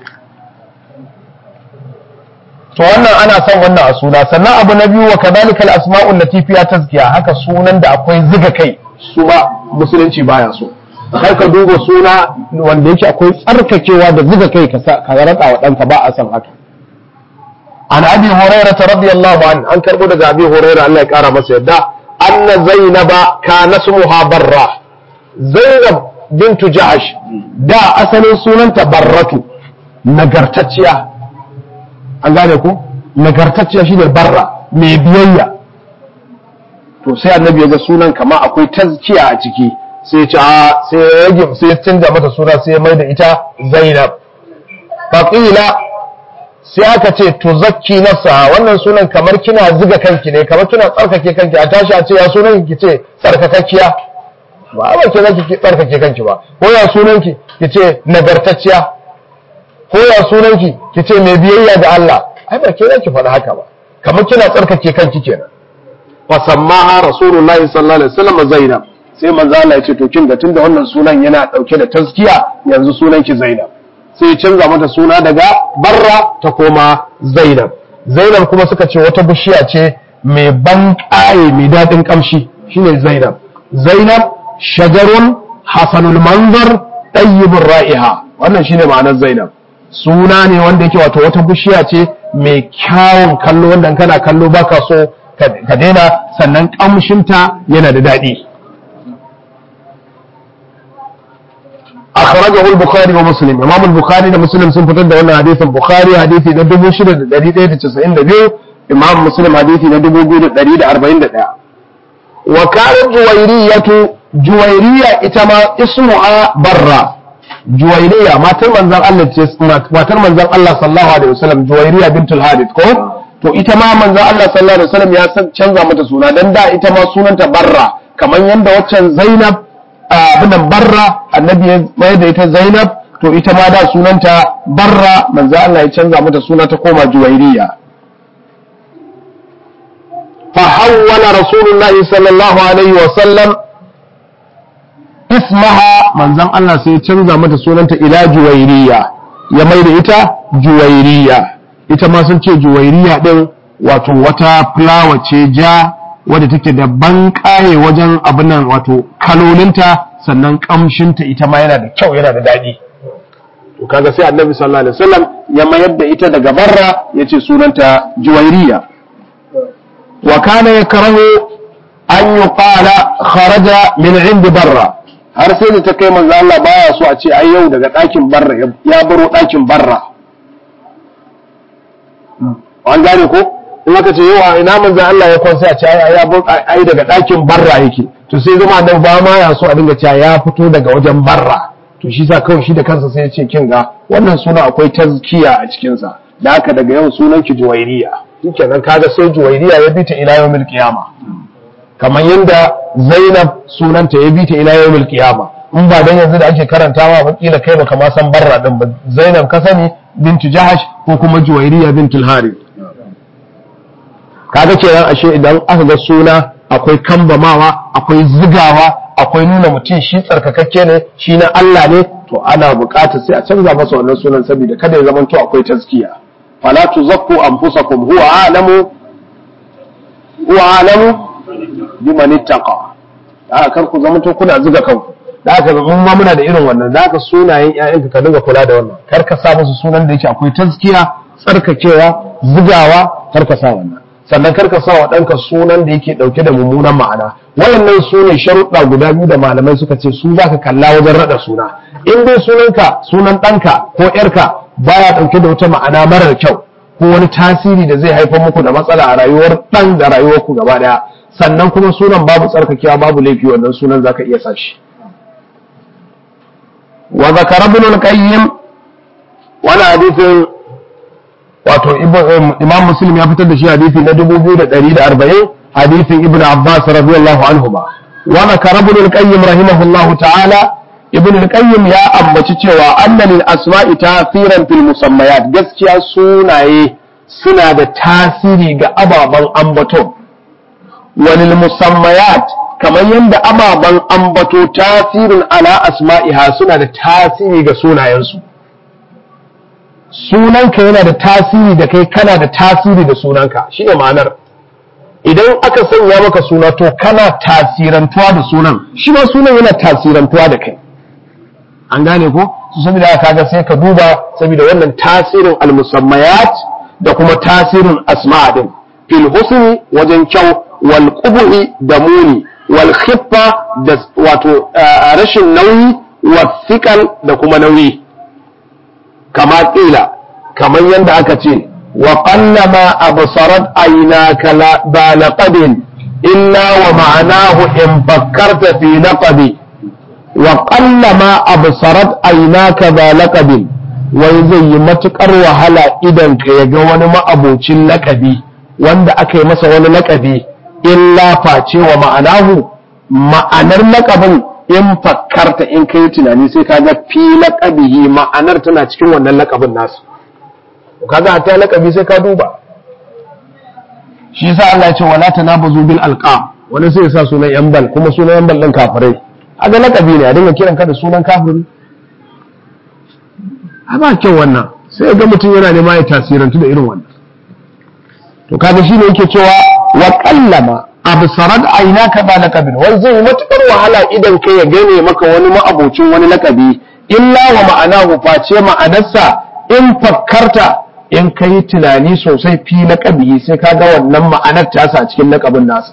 to wannan ana son wannan a suna sannan abu na biyu wa kadhalika al-asma'u allati fiha tazkiya haka sunan da akwai ziga kai su ba musulunci baya so kai ka duba suna wanda yake akwai tsarkakewa da ziga kai ka ka rada wa danka ba a san haka an abi hurairah radiyallahu an an karbo daga abi hurairah Allah ya kara masa yadda anna zainaba kana smuha barra zainab bintu ja'ash da asalin sunanta barratu nagartacciya an gane ko nagartacciya shi ne barra mai biyayya to sai annabi ya ga sunan kama akwai tazkiya a ciki sai ce a sai ya rage sai ya canza mata suna sai ya mai da ita zainab faqila sai aka ce to zakki nafsa wannan sunan kamar kina ziga kanki ne kamar kina tsarkake kanki a tashi a ce ya sunan ki ce tsarkakakkiya ba ba ke zaki tsarkake kanki ba ko ya sunan ki ki ce nagartacciya ko ya sunanki ki ce mai biyayya ga Allah ai ba ke za ki faɗi haka ba kamar kina tsarkake kanki kenan fa sammaha rasulullahi sallallahu alaihi wasallam zainab sai manzo Allah ya ce to kin da tunda wannan sunan yana dauke da taskiya yanzu sunanki zainab sai ya canza mata suna daga barra ta koma zainab zainab kuma suka ce wata bishiya ce mai ban ƙaye mai daɗin ƙamshi shine zainab zainab shajarun hasanul manzar tayyibur ra'iha wannan shine ma'anar zainab suna ne wanda yake wato wata bishiya ce mai kyawun kallo wanda kana kallo baka so ka daina sannan kamshinta yana da daɗi akhrajahu al-bukhari wa muslim imam al-bukhari da muslim sun fitar da wannan hadisin bukhari hadisi na 6192 imam muslim hadisi na 2141 wa kanat juwayriyatu juwayriya ita ma ismuha barra juwairiya matar manzan Allah ce matar manzan Allah sallallahu alaihi wasallam juwairiya bintul hadith ko to ita ma manzan Allah sallallahu alaihi wasallam ya canza mata suna dan da ita ma sunanta barra kamar yanda waccan Zainab abinan barra annabi ya mai da ita Zainab to ita ma da sunanta barra manzan Allah ya canza mata suna ta koma juwairiya fa hawwala rasulullahi sallallahu alaihi wasallam ismaha manzan Allah sai ya canza mata sunanta ila juwairiya ya mai da ita juwairiya ita ma sun ce juwairiya din wato wata fulawa ce ja wadda take da ban kaye wajen abinan wato kalolinta sannan kamshinta ita ma yana da kyau yana da daɗi to kaga sai annabi sallallahu alaihi wasallam ya mayar da ita daga barra yace sunanta juwairiya wa kana yakrahu an yuqala kharaja min indi barra har sai da ta kai manzo Allah baya so a ce ai yau daga ɗakin barra ya baro ɗakin barra an gane ko in aka ce yau ina manzo Allah ya kwansa a ce ai ya baro ai daga ɗakin barra yake to sai zama nan ba ma ya so a dinga cewa ya fito daga wajen barra to shi sa kawai shi da kansa sai ya ce kin ga wannan suna akwai tazkiya a cikin sa da haka daga yau sunan ki juwairiya shikenan kaga sai juwairiya ya bi ta ila yawmil qiyama kamar yadda Zainab sunanta ya bi ta ila yawmil qiyama in ba dan yanzu da ake karantawa ba kila kai baka ma san barra din ba Zainab ka sani bintu Jahash ko kuma Juwairiya bintul Harith kaga kenan ashe idan aka ga suna akwai kambamawa akwai zigawa akwai nuna mutum shi tsarkakakke ne shi na Allah ne to ana buƙatar sai a canza masa wannan sunan saboda kada ya zama to akwai taskiya fala tuzakku anfusakum huwa a'lamu huwa a'lamu biman ittaqa da kar ku zama to kuna zuga kanku da haka mun ma muna da irin wannan da haka sunayen ƴaƴanka ka dinga kula da wannan kar ka sa musu sunan da yake akwai taskiya tsarkakewa zugawa kar ka sa wannan sannan kar ka sa wa ɗanka sunan da yake ɗauke da mummunan ma'ana wayannan su ne sharuɗa guda biyu da malamai suka ce su za ka kalla wajen raɗa suna in dai sunanka sunan ɗanka ko ƴarka baya ɗauke da wata ma'ana marar kyau ko wani tasiri da zai haifar muku da matsala a rayuwar ɗan da rayuwarku gaba ɗaya sannan kuma sunan babu tsarkakewa babu laifi wannan sunan zaka iya sa shi wa zakara ibn al-qayyim wani hadisin wato imam muslim ya fitar da shi hadisi na 2140 hadisin ibn abbas radiyallahu anhu ba wa zakara ibn al-qayyim rahimahullahu ta'ala ibn al-qayyim ya ambaci cewa anna lil asma'i tasiran fil musammayat gaskiya sunaye suna da tasiri ga ababen ambaton walil musammayat kamar yadda ababen ambato tasirin ala asma'iha suna da tasiri ga sunayensu sunanka yana da tasiri da kai kana da tasiri da sunanka shi ne ma'anar idan aka sanya maka suna to kana tasirantuwa da sunan shi ma sunan yana tasirantuwa da kai an gane ko su saboda aka ga sai ka duba saboda wannan tasirin almusammayat da kuma tasirin asma'a din fil husni wajen kyau wal qubhi da muni wal khiffa da wato rashin nauyi wa thiqal da kuma nauyi kama kila kamar yadda aka ce wa qallama absarat aynaka la ba laqabin illa wa ma'anahu in fakkarta fi laqabi wa qallama absarat aynaka ba laqabin wai zai yi matukar wahala idan ka ya ga wani ma'abocin lakabi wanda aka yi masa wani lakabi illa face wa ma'anahu ma'anar lakabin in fakkarta in kai tunani sai ka ga fi laqabihi ma'anar tana cikin wannan lakabin nasu kaga ta lakabi sai ka duba shi yasa Allah ya ce wala tanabazu bil alqab wani sai ya sa sunan yan bal kuma sunan yan bal din kafirai aga lakabi ne a dinga kiran ka da sunan kafiri a ba kyau wannan sai ga mutum yana nema ya tasirantu da irin wannan to kaga shine yake cewa wa qallama absarat aynaka ba laqabin wai zai yi matukar wahala idan kai ya gane maka wani ma'abocin wani lakabi illa wa ma'anahu face ma'anarsa in fakkarta in kai tunani sosai fi laqabi sai ka ga wannan ma'anar tasa a cikin laqabin nasa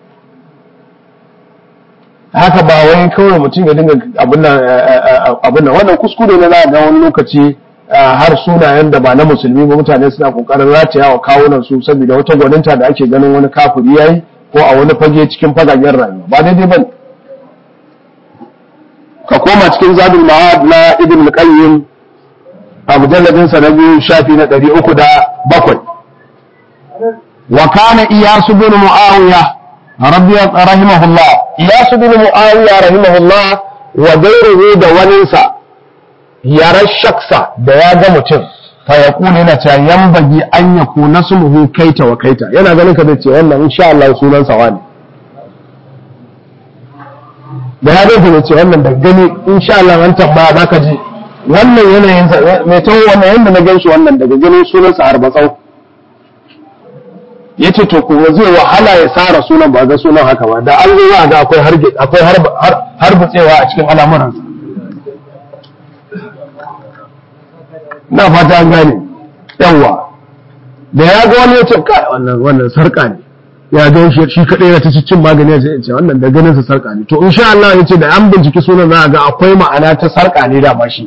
haka ba wai kawai mutum ya dinga abin nan wannan kuskure ne za ga wani lokaci har sunayen da ba na musulmi ba mutane suna kokarin rataya wa kawunan su saboda wata gwaninta da ake ganin wani kafiri yayi ko a wani fage cikin fagagen rayuwa ba daidai bane ka koma cikin zadul ma'ad na ibn al-qayyim a mujalladin sa na biyu shafi na 307 wa kana iyasu bin muawiya rabbi rahimahullah iyasu bin muawiya rahimahullah wa gairuhu da waninsa yaran shaksa da ya ga mutum fa ya kuna yana cewa yan bagi an ya ku nasmuhu kaita wa kaita yana ganin ka zai ce wannan insha Allah sunan sa wani da ya gaisa zai ce wannan da gani insha Allah an tambaya zaka ji wannan yanayin sa mai tawo wannan yanda na ganshi wannan daga ganin sunan sa harbatsau yace to kuma zai wahala ya sara sunan ba ga sunan haka ba da an zo za ga akwai akwai harbutsewa a cikin al'amuransa na fata an gane yawa da ya ga wani ya ce kai wannan wannan sarka ne ya ga shi shi kadai yana ta cin magani ya ce wannan da ganin sa sarka ne to insha Allah yace da an binciki sunan za a ga akwai ma'ana ta sarka ne da ba shi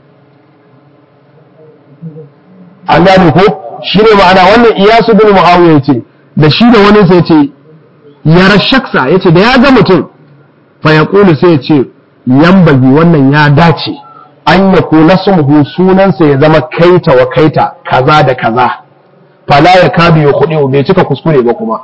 an gane ko shi ne ma'ana wannan iyasu bin muawiya yace da shi da wani sai yace yara shaksa yace da ya ga mutum fa yaqulu sai yace yambagi wannan ya dace an ya kula sumhu sunansa ya zama kaita wa kaita kaza da kaza fala ya kadu ya kuɗi bai cika kuskure ba kuma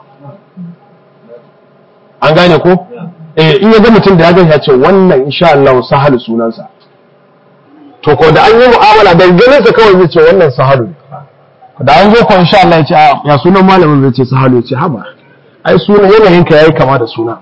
an gane ko eh in ya ga mutum da ya gani ya ce wannan insha Allah sahalu sunansa to ko da an yi mu'amala da ganin sa kawai zai ce wannan sahalu da an zo ko insha Allah ya ce ya sunan malamin zai ce sahalu ya ce haba ai sunan yanayin ka yayi kama da suna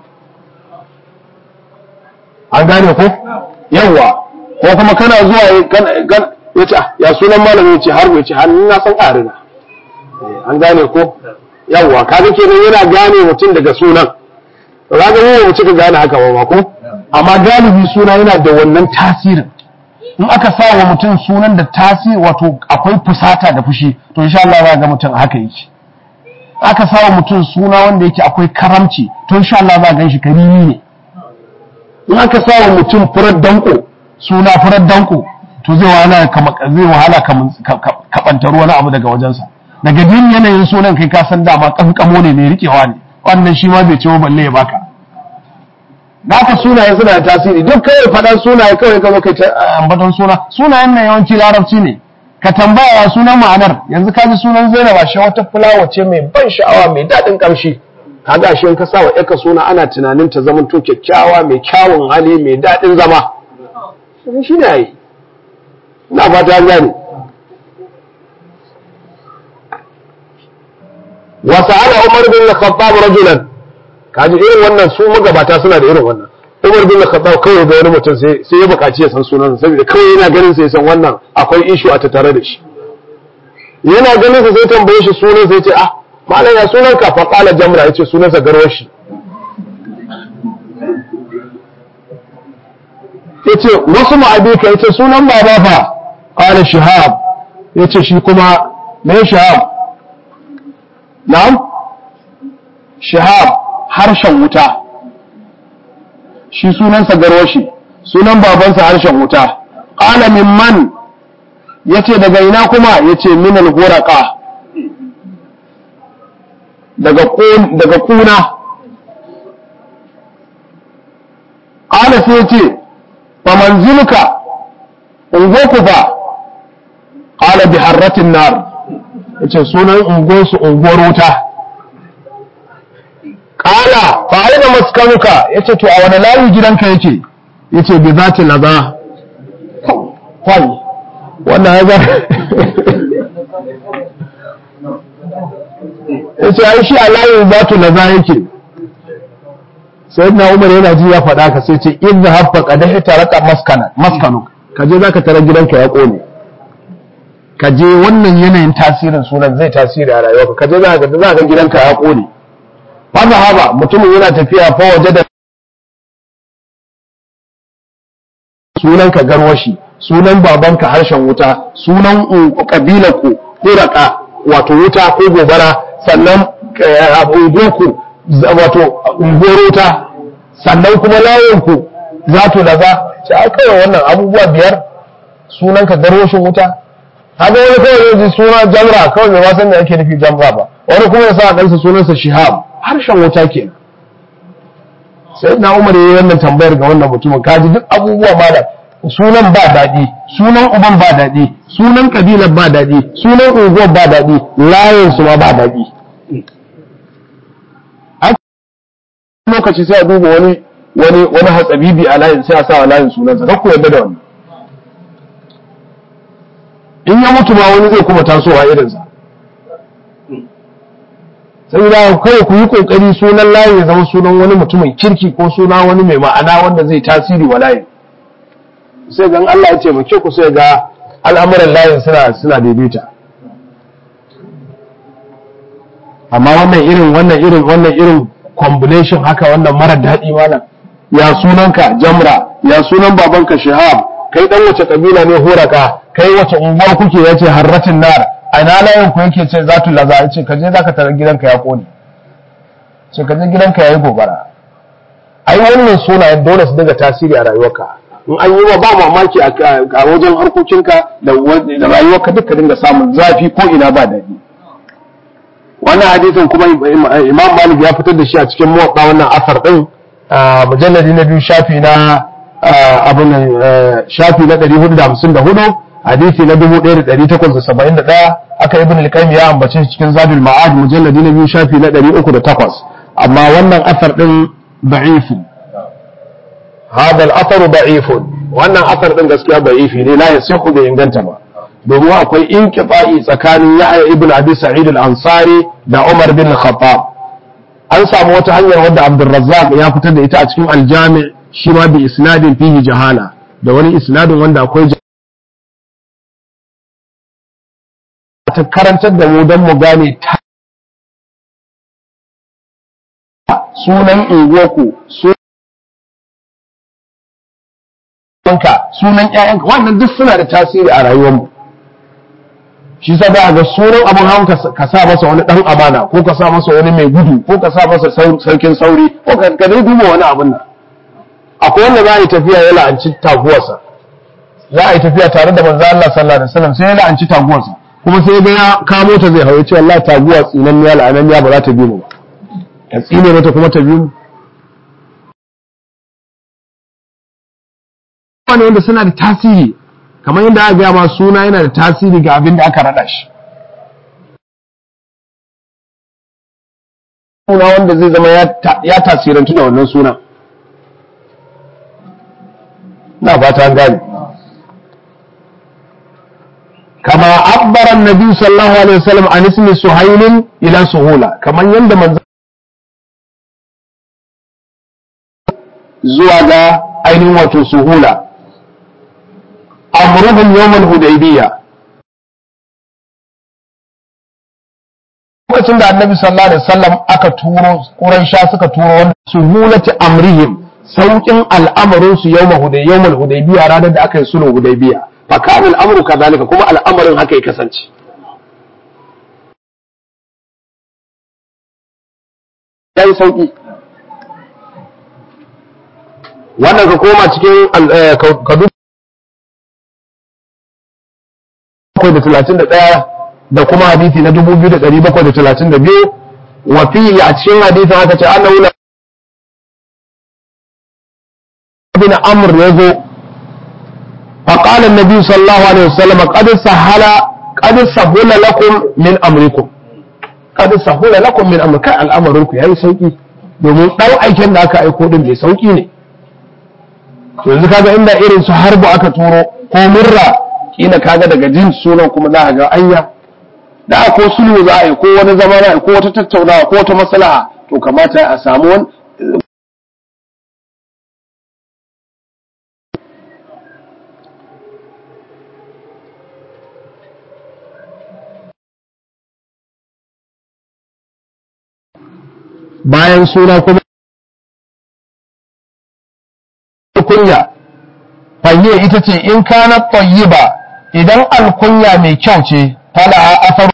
an gane ko yawa ko kuma kana zuwa ya ce ya sunan malamin ya ce har ya ce har na san ƙarina an gane ko yawa kaga kenan yana gane mutum daga sunan kaga mu mu cika gane haka ba ko amma galibi suna yana da wannan tasirin in aka sa wa mutum sunan da tasiri wato akwai fusata da fushi to insha Allah za ga mutum haka yake aka sa wa mutum suna wanda yake akwai karamci to insha Allah za ga shi karimi ne in aka sa wa mutum furar danko suna furar danko to zai wahala zai wahala kabantar wani abu daga wajensa daga jin yanayin sunan kai ka san dama kankamo ne mai rikewa ne wannan shi ma bai ce balle ya baka da haka sunaye suna da tasiri duk kawai faɗan sunaye kawai ka zo kai ta ambaton suna sunayen nan yawanci larabci ne ka tambaya sunan ma'anar yanzu ka ji sunan Zainab ashe wata fulawa ce mai ban sha'awa mai daɗin ƙamshi kaga ashe in ka sa wa ƴarka suna ana tunanin ta zama to kyakkyawa mai kyawun hali mai daɗin zama shi ne yayi ina fata gane وسأل عمر بن الخطاب رجلا kaji irin wannan su magabata suna da irin wannan Umar bin Khattab kawai ga wani mutum sai sai ya bukaci ya san sunan saboda kawai yana ganin sai san wannan akwai issue a tattare da shi yana ganin sa sai tambaye shi sunan sai ce ah malam ya sunan ka fa qala jamra yace sunan sa garwashi yace wasu ma'abika yace sunan baba fa qala shihab yace shi kuma me shihab na'am shihab harshen wuta shi sunansa garwashi sunan babansa harshen wuta qala mimman yace daga ina kuma yace min al-ghuraqa daga daga kuna qala sai yace fa manziluka ungoku fa qala bi harratin nar yace sunan unguwarsu unguwar wuta ƙala fa aina maskanuka yace to a wani layi gidanka yake yace bi zati laza kwai wannan ya yace ai shi a layin zatu laza yake sai na umar yana ji ya faɗa ka sai ce in habba qadahi taraka maskana maskanu kaje zaka tara gidanka ya kone ka je wannan yanayin tasirin sunan zai tasiri a rayuwarka ka je za ka za ka gidanka ya kone fa haba mutumin yana tafiya fa waje da sunan ka garwashi sunan babanka harshen wuta sunan kabilar ku kuraka wato wuta ko gobara sannan ungoku wato unguwar wuta sannan kuma layin ku zato da za ce a kawai wannan abubuwa biyar sunan ka garwashin wuta haka wani kawai zai suna jamra kawai mai wasan da ake nufi jamra ba wani kuma ya sa a ɗansa sunansa shihab harshen wuta ke sai na umar ya yi wannan tambayar ga wannan mutumin kaji duk abubuwa malam sunan ba daɗi sunan uban ba daɗi sunan kabilar ba daɗi sunan unguwar ba daɗi layin su ma ba daɗi lokaci sai a duba wani wani wani hatsabibi a layin sai a sa wa layin sunansa kakku yadda da wannan in ya mutu ma wani zai kuma tasowa irinsa sai da kawai ku yi kokari sunan layi ya zama sunan wani mutumin kirki ko suna wani mai ma'ana wanda zai tasiri wa layin sai gan Allah ya taimake ku sai ga al'amuran layin suna suna daidaita amma wannan irin wannan irin wannan irin combination haka wannan mara daɗi malam ya sunanka jamra ya sunan babanka shihab kai dan wace kabila ne horaka kai wace unguwa kuke yace harratin nar a ina layin ku yake ce zatu laza yace ka je zaka tarar gidanka ya kone sai ka je gidanka yayi gobara ai wannan sunayen dole su daga tasiri a rayuwarka in an yi wa ba mamaki a wajen harkokinka da rayuwarka duka dinga samun zafi ko ina ba daɗi wannan hadisin kuma imam malik ya fitar da shi a cikin muwaɗa wannan asar ɗin mujalladi na biyu shafi na abin shafi na 454 hadisi na 1871 aka ibn al-qayyim ya ambace shi cikin zadul ma'ad mujalladi na biyu shafi na 308 amma wannan asar ɗin ضعيف هذا الأثر ضعيف wannan asar din gaskiya da'ifi ne la yasihu bai inganta ba domin akwai inqita'i tsakanin Yahya ibn Abi Sa'id al-Ansari da Umar bin Khattab an samu wata hanyar wadda Abdurrazzaq ya fitar da ita a cikin al-Jami' shi ma bi isnadin fihi jahala da wani isnadin wanda akwai ta karantar da mu dan mu gane sunan unguwarku sunanka sunan ƴaƴanka wannan duk suna da tasiri a rayuwarmu shi sa za ga sunan abin hawan ka sa masa wani dan amana ko ka sa masa wani mai gudu ko ka sa masa sarkin sauri ko ka ka dai duba wani abin nan akwai wanda za a yi tafiya ya la'anci taguwarsa za a yi tafiya tare da manzo Allah sallallahu alaihi wasallam sai ya la'anci taguwarsa kuma sai ga ya kamo ta zai hawo ce wallahi taguwa tsinanniya la'ananniya ba za ta bi mu ba ta tsine mata kuma ta biyu wani wanda suna da tasiri kamar yadda aka gaya ma suna yana da tasiri ga abin da aka rada shi suna wanda zai zama ya tasirantu da wannan suna na fata gani kama abbaran nabi sallallahu alaihi wasallam an ismi suhailin ila suhula kamar yadda manzo zuwa ga ainihin wato suhula amruhum yawmal hudaybiya lokacin da annabi sallallahu alaihi wasallam aka turo quraisha suka turo wannan suhulati amrihim saukin al'amarin su yawmal huday yawmal hudaybiya ranar da aka yi sulhu hudaybiya fa kana al'amru kadhalika kuma al'amarin haka ya kasance yayi sauki wannan ka koma cikin kadu da talatin da ɗaya da kuma hadisi na dubu biyu da ɗari bakwai da talatin da biyu wa fihi a cikin hadisin aka ce annahu la bin amr ya zo فقال النبي صلى الله عليه وسلم قد سهل قد سهل لكم من امركم قد سهل لكم من امركم kai al'amarinku yayi sauki domin ɗan aikin da aka aiko din mai sauki ne yanzu kaga inda irin su harbu aka turo ko murra kila kaga daga jin sunan kuma za a ga anya da ko sulhu za a yi ko wani zama za a yi ko wata tattaunawa ko wata maslaha to kamata a samu wani bayan suna kuma kunya fahiyya ita ce in kana tayyiba idan alkunya mai kyau ce fala asar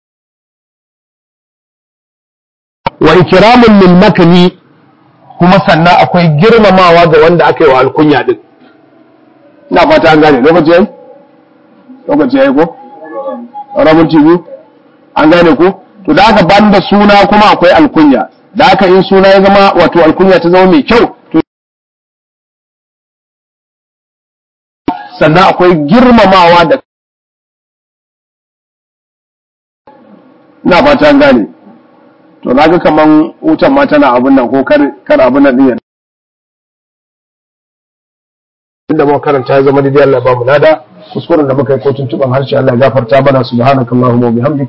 wa ikramun lil makani kuma sannan akwai girmamawa ga wanda aka yi wa alkunya din ina fata an gane lokaci yayi lokaci yayi ko rabin tv an gane ko to da aka banda suna kuma akwai alkunya da aka in suna ya zama wato alkunya ta zama mai kyau to sannan akwai girmamawa da ina fata an gane to naga kaman wutan ma tana abin nan ko kar kar abin nan din inda muka karanta ya zama daidai Allah ba mu nada kuskuren da muka yi ko tuntuban harshe Allah ya gafarta mana subhanakallahumma wa bihamdika